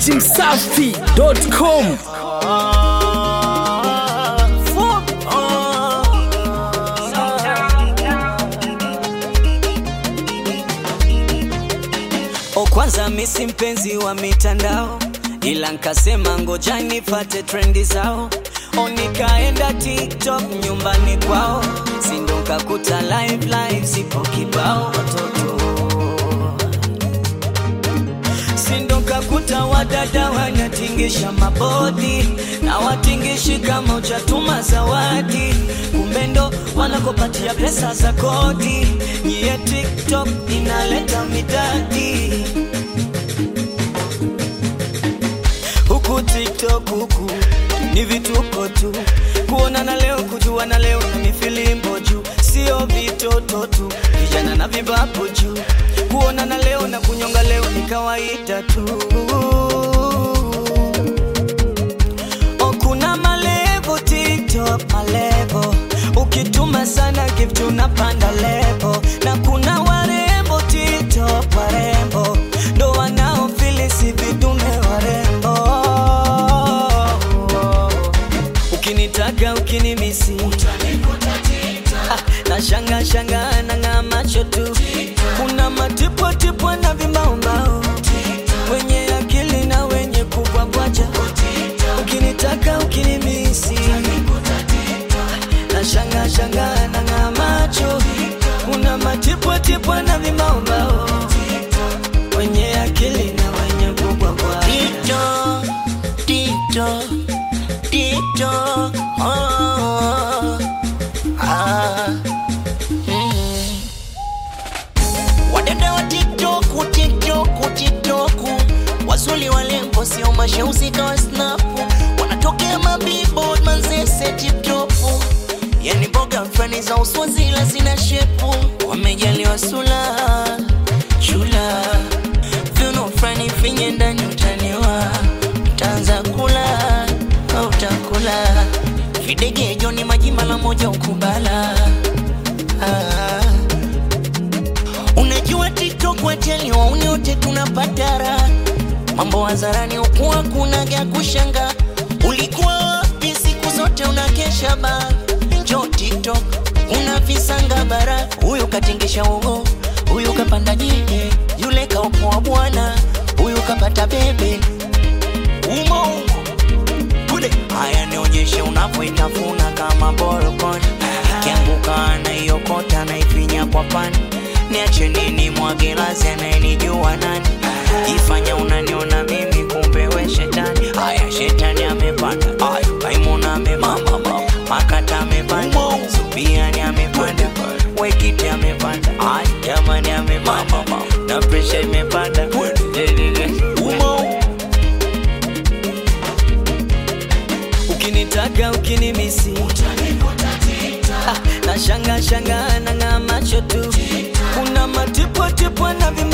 dachimsafi.com O, kwanza misi mpenzi wa mitandao, ila nkasema ngoja nifate trendi zao. O, nikaenda TikTok nyumbani kwao, sindo nkakuta live live zipo kibao watoto sindo nkakuta wadada wanatingisha mabodi na watingishi kama uchatuma zawadi, kumbe ndo wanakopatia pesa za kodi. Nyie TikTok inaleta midadi huku TikTok huku ni vituko tu, kuonana leo kujuana leo na mifilimbo juu, sio vitoto tu, vijana na vibapo juu, kuonana leo na kunyonga leo ni kawaida tu. O, kuna malevo TikTok, malevo ukituma sana gift unapanda levo, na kuna warembo TikTok, warembo ndo wanaofilisi vidume warembo. Ukinitaka ukinimisi Ah, na shanga shanga na ng'aa macho tu, kuna matipwa tipwa na vimbaombao, wenye akili na wenye kubwabwaja. Ukinitaka ukinimisi na shanga shanga na ng'aa macho, kuna matipwa tipwa na vimbaombao, wenye akili na wenye kubwabwaja. Tito, Tito, Tito, oh, ah, mm. Wadada wa TikTok, TikTok, TikTok, wazuli walembo sio masheuzi kawa snapu, wanatokea mabillboard manzese TikTok, yani mboga fulani za uswazila zina shepu, wamejaliwa sula chula viuno fulani finye ndani utaniwa utaanza kula au utakula videge joni majimba la moja ukubala ah. Unajua TikTok wateli wauni wote tunapata raha, mambo hadharani ukuwa kuna gya kushanga. Ulikuwa wapi siku zote unakesha ba jo TikTok una visanga bara, huyu katingisha ugo, huyu kapanda jike, yule kaopoa bwana, huyu kapata bebe umo umo kule. Haya, nionyeshe unavyoitafuna kama borokoni, ikianguka anaiokota naifinya kwa pani. Niache nini mwage lazi, anayenijua nani? Jifanya unaniona mimi, kumbe we shetani. Haya, shetani amepanda, haya Maimuna amepanda, Makata amepanda, Subiani amepanda, Wekiti amepanda, haya jamani amepanda, na presha imepanda, umo umo. ukinitaka ukinimisi Ah, na shanga shanga na ng'aa macho tu, kuna matipwa tipwa na vima